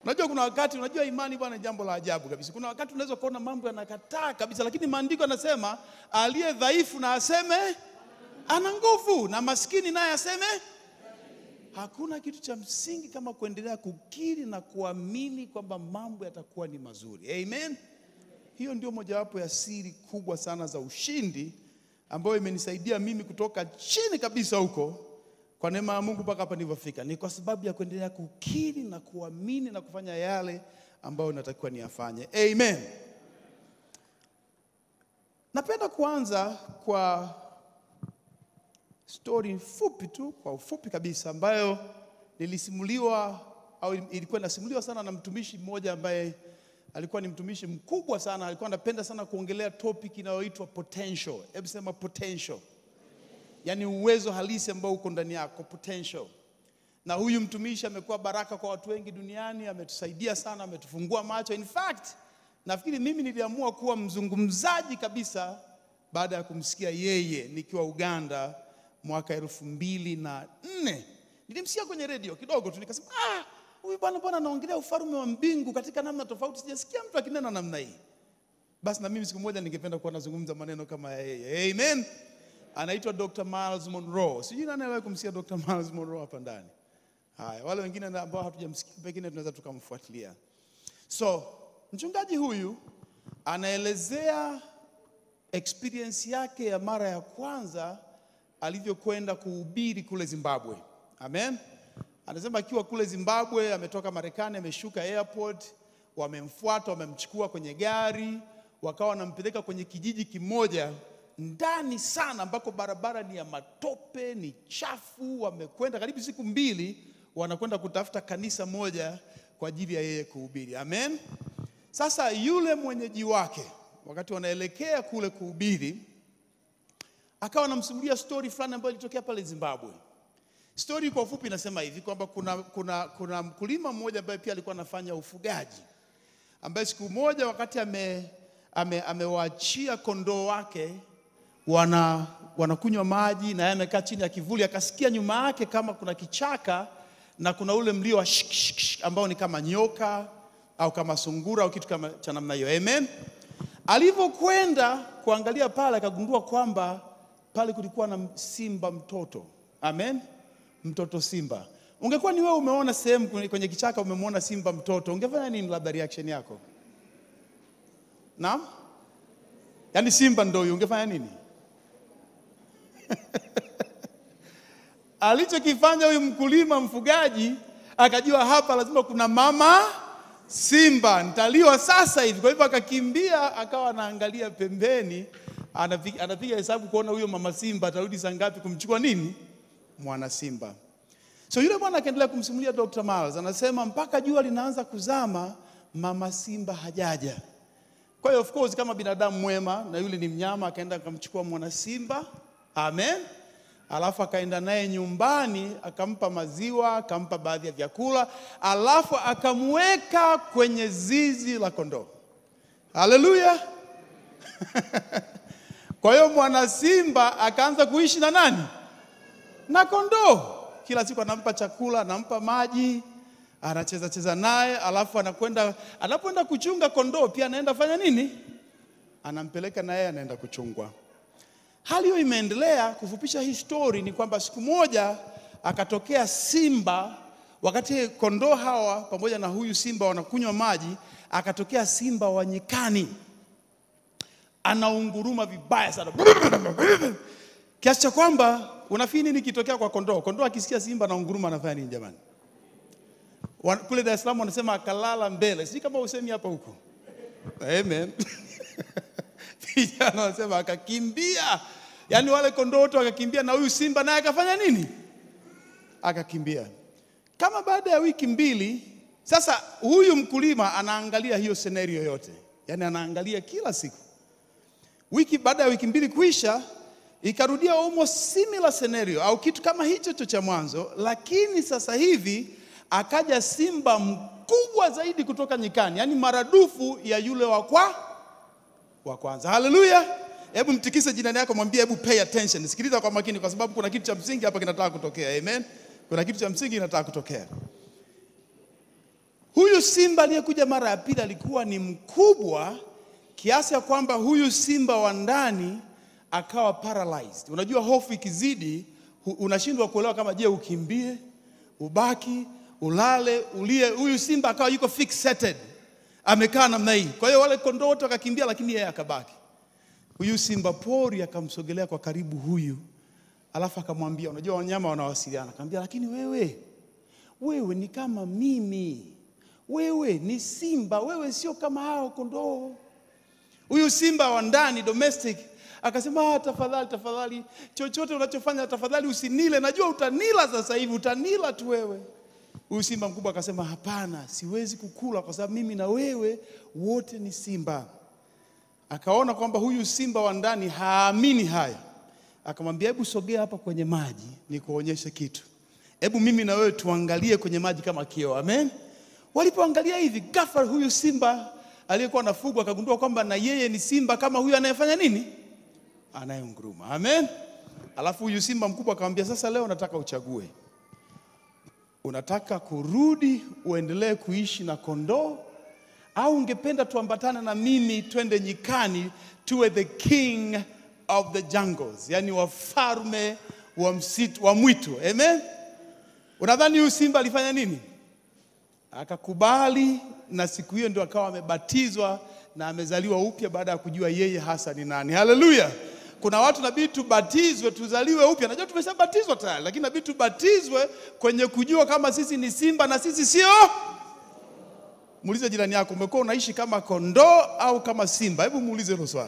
Unajua kuna wakati, unajua imani bwana ni jambo la ajabu kabisa. Kuna wakati unaweza kuona mambo yanakataa kabisa, lakini maandiko yanasema aliye dhaifu na aseme ana nguvu, na maskini naye aseme. Hakuna kitu cha msingi kama kuendelea kukiri na kuamini kwamba mambo yatakuwa ni mazuri. Amen. Hiyo ndio mojawapo ya siri kubwa sana za ushindi ambayo imenisaidia mimi kutoka chini kabisa huko kwa neema ya Mungu mpaka hapa nilivyofika, ni kwa sababu ya kuendelea kukiri na kuamini na kufanya yale ambayo natakiwa niyafanye. Amen. Napenda kuanza kwa stori fupi tu, kwa ufupi kabisa, ambayo nilisimuliwa au ilikuwa inasimuliwa sana na mtumishi mmoja ambaye alikuwa ni mtumishi mkubwa sana, alikuwa anapenda sana kuongelea topic inayoitwa potential. Hebu sema potential yaani uwezo halisi ambao uko ndani yako potential. Na huyu mtumishi amekuwa baraka kwa watu wengi duniani, ametusaidia sana, ametufungua macho. In fact, nafikiri mimi niliamua kuwa mzungumzaji kabisa baada ya kumsikia yeye nikiwa Uganda mwaka elfu mbili na nne. Nilimsikia kwenye redio kidogo tu, nikasema ah, huyu bwana bwana anaongelea ufalme wa mbingu katika namna tofauti, sijasikia mtu akinena namna hii. Basi na mimi siku moja ningependa kuwa nazungumza maneno kama ya yeye. Amen anaitwa Dr. Miles Monroe. Sijui nani aliwahi kumsikia Dr. Miles Monroe hapa ndani. Haya, wale wengine ambao hatujamsikia pengine tunaweza tukamfuatilia. So, mchungaji huyu anaelezea experience yake ya mara ya kwanza alivyokwenda kuhubiri kule Zimbabwe. Amen. Anasema akiwa kule Zimbabwe, ametoka Marekani, ameshuka airport, wamemfuata, wamemchukua kwenye gari, wakawa wanampeleka kwenye kijiji kimoja ndani sana ambako barabara ni ya matope, ni chafu. Wamekwenda karibu siku mbili, wanakwenda kutafuta kanisa moja kwa ajili ya yeye kuhubiri. Amen. Sasa yule mwenyeji wake, wakati wanaelekea kule kuhubiri, akawa anamsimulia stori fulani ambayo ilitokea pale Zimbabwe. Stori kwa ufupi inasema hivi kwamba kuna, kuna, kuna mkulima mmoja ambaye pia alikuwa anafanya ufugaji, ambaye siku moja wakati ame, ame, amewaachia kondoo wake wana wanakunywa maji na yeye amekaa chini ya kivuli, akasikia nyuma yake kama kuna kichaka na kuna ule mlio wa shik, shik, shik, ambao ni kama nyoka au kama sungura au kitu kama cha namna hiyo. Amen. Alivyokwenda kuangalia pale, akagundua kwamba pale kulikuwa na simba mtoto. Amen, mtoto simba. Ungekuwa ni wewe umeona sehemu kwenye kichaka, umemwona simba mtoto, ungefanya nini? Labda reaction yako? Naam, yaani simba ndio huyo, ungefanya nini? Alichokifanya huyu mkulima mfugaji akajua hapa lazima kuna mama simba, nitaliwa sasa hivi. Kwa hivyo akakimbia, akawa anaangalia pembeni, anapiga anapiga hesabu kuona huyo mama simba atarudi saa ngapi kumchukua nini mwana simba. So yule bwana akaendelea kumsimulia Dr. Miles, anasema mpaka jua linaanza kuzama, mama simba hajaja. Kwa hiyo of course kama binadamu mwema, na yule ni mnyama, akaenda akamchukua mwana simba Amen. Alafu akaenda naye nyumbani, akampa maziwa, akampa baadhi ya vyakula, alafu akamweka kwenye zizi la kondoo. Haleluya! Kwa hiyo mwana simba akaanza kuishi na nani? Na kondoo. Kila siku anampa chakula, anampa maji, anacheza cheza naye, alafu anakwenda anapoenda kuchunga kondoo pia anaenda fanya nini? Anampeleka na yeye anaenda kuchungwa. Hali hiyo imeendelea. Kufupisha hii story ni kwamba siku moja akatokea simba, wakati kondoo hawa pamoja na huyu simba wanakunywa maji, akatokea simba wa nyikani, anaunguruma vibaya sana kiasi cha kwamba unafikiri nini kitokea kwa kondoo? Kondoo akisikia simba anaunguruma anafanya nini jamani? Wan- Kule Dar es Salaam wanasema akalala mbele, sijui kama usemi hapa huko. Amen. Vijana wanasema akakimbia, yaani wale kondoo wote wakakimbia, na huyu simba naye akafanya nini? Akakimbia. Kama baada ya wiki mbili, sasa huyu mkulima anaangalia hiyo scenario yote, yaani anaangalia kila siku. Wiki baada ya wiki mbili kuisha, ikarudia almost similar scenario au kitu kama hicho cho cha mwanzo, lakini sasa hivi akaja simba mkubwa zaidi kutoka nyikani, yaani maradufu ya yule wa kwa wa kwanza. Haleluya! Hebu mtikise jirani yako, mwambie hebu pay attention, sikiliza kwa makini, kwa sababu kuna kitu cha msingi hapa kinataka kutokea. Amen, kuna kitu cha msingi kinataka kutokea. Huyu simba aliyekuja mara ya pili alikuwa ni mkubwa kiasi ya kwamba huyu simba wa ndani akawa paralyzed. Unajua hofu ikizidi hu- unashindwa kuelewa kama je, ukimbie, ubaki, ulale, ulie. Huyu simba akawa yuko fixated, amekaa namna hii. Kwa hiyo wale kondoo wote wakakimbia, lakini yeye akabaki. Huyu simba pori akamsogelea kwa karibu huyu, alafu akamwambia, unajua wanyama wanawasiliana, akamwambia, lakini wewe wewe ni kama mimi, wewe ni simba, wewe sio kama hao kondoo. Huyu simba wa ndani domestic akasema, ah, tafadhali tafadhali, chochote unachofanya tafadhali usinile, najua utanila sasa hivi, utanila tu wewe. Huyu simba mkubwa akasema, hapana, siwezi kukula kwa sababu mimi na wewe wote ni simba. Akaona kwamba huyu simba wa ndani haamini haya, akamwambia, hebu sogea hapa kwenye maji nikuonyeshe kitu. Hebu mimi na wewe tuangalie kwenye maji kama kioo. Amen. Walipoangalia hivi, ghafla huyu simba aliyekuwa anafugwa akagundua kwamba na yeye ni simba kama huyu anayefanya nini? Anayenguruma. Amen. Alafu huyu simba mkubwa akamwambia, sasa leo nataka uchague, unataka kurudi uendelee kuishi na kondoo au ungependa tuambatane na mimi twende nyikani tuwe the king of the jungles, yani wafalme wa msitu wa mwitu. Amen. Unadhani huyu simba alifanya nini? Akakubali, na siku hiyo ndio akawa amebatizwa na amezaliwa upya baada ya kujua yeye hasa ni nani. Haleluya! Kuna watu nabidi tubatizwe, tuzaliwe upya. Najua tumeshabatizwa tayari, lakini nabidi tubatizwe kwenye kujua kama sisi ni simba na sisi sio. Muulize jirani yako, umekuwa unaishi kama kondoo au kama simba? Hebu muulize hilo swali.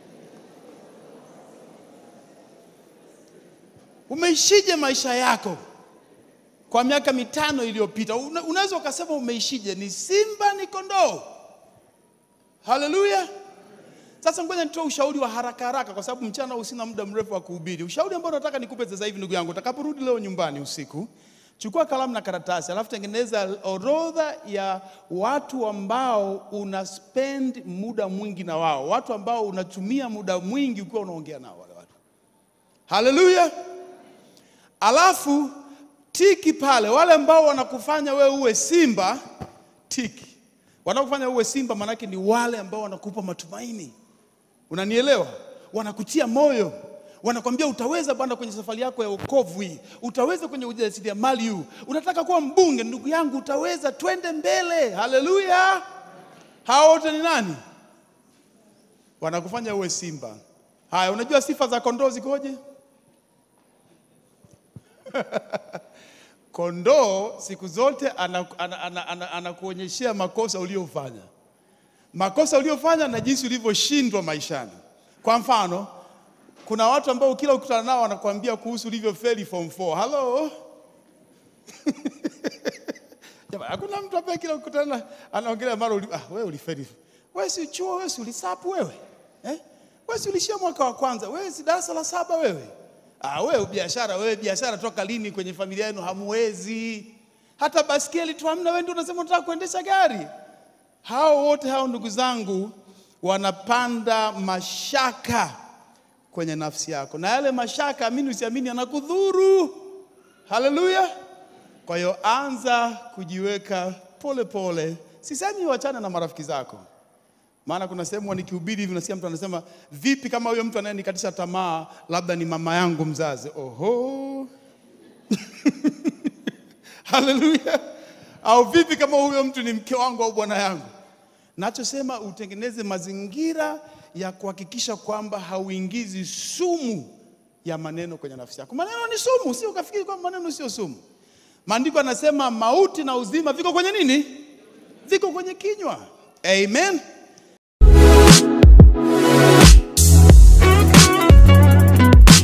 Umeishije maisha yako kwa miaka mitano iliyopita? Una- Unaweza ukasema umeishije, ni simba ni kondoo? Haleluya! Sasa ngoja nitoe ushauri wa haraka haraka, kwa sababu mchana huu sina muda mrefu wa kuhubiri. Ushauri ambao nataka nikupe sasa hivi, ndugu yangu, utakaporudi leo nyumbani usiku, chukua kalamu na karatasi, alafu tengeneza orodha ya watu ambao una spend muda mwingi na wao, watu ambao unatumia muda mwingi ukiwa unaongea nao wale watu. Haleluya! Alafu tiki pale, wale ambao wanakufanya wewe uwe simba, tiki. Wanakufanya uwe simba maanake ni wale ambao wanakupa matumaini. Unanielewa? Wanakutia moyo, wanakwambia utaweza bwana kwenye safari yako ya wokovu hii, utaweza kwenye ujasiriamali huu, unataka kuwa mbunge, ndugu yangu, utaweza, twende mbele. Haleluya! Hao wote ni nani? Wanakufanya uwe simba. Haya, unajua sifa za kondoo zikoje? Kondoo siku zote anakuonyeshea ana, ana, ana, anakuonyeshea makosa uliyofanya, makosa uliyofanya na jinsi ulivyoshindwa maishani. Kwa mfano, kuna watu ambao kila ukutana nao wanakuambia kuhusu ulivyofeli form 4. Hello? Jamani, hakuna mtu ambaye kila ukutana anaongelea mara uli, ah, wewe ulifeli. Wewe si chuo, wewe si ulisapu wewe. Eh? Wewe si ulishia mwaka wa kwanza, wewe si darasa la saba wewe. Ah, wewe biashara, wewe biashara toka lini kwenye familia yenu hamwezi? Hata baskeli tu hamna, wewe ndio unasema unataka kuendesha gari. Hao wote hao ndugu zangu wanapanda mashaka kwenye nafsi yako, na yale mashaka, amini usiamini, yanakudhuru. Haleluya! Kwa hiyo anza kujiweka pole pole. Sisemi wachane na marafiki zako, maana kuna sehemu nikihubiri hivi nasikia mtu anasema, vipi kama huyo mtu anayenikatisha tamaa labda ni mama yangu mzazi? Oho, haleluya! Au vipi kama huyo mtu ni mke wangu au bwana yangu? Nachosema utengeneze mazingira ya kuhakikisha kwamba hauingizi sumu ya maneno kwenye nafsi yako. Maneno ni sumu, sio ukafikiri kwamba maneno sio sumu. Maandiko yanasema mauti na uzima viko kwenye nini? Viko kwenye kinywa. Amen.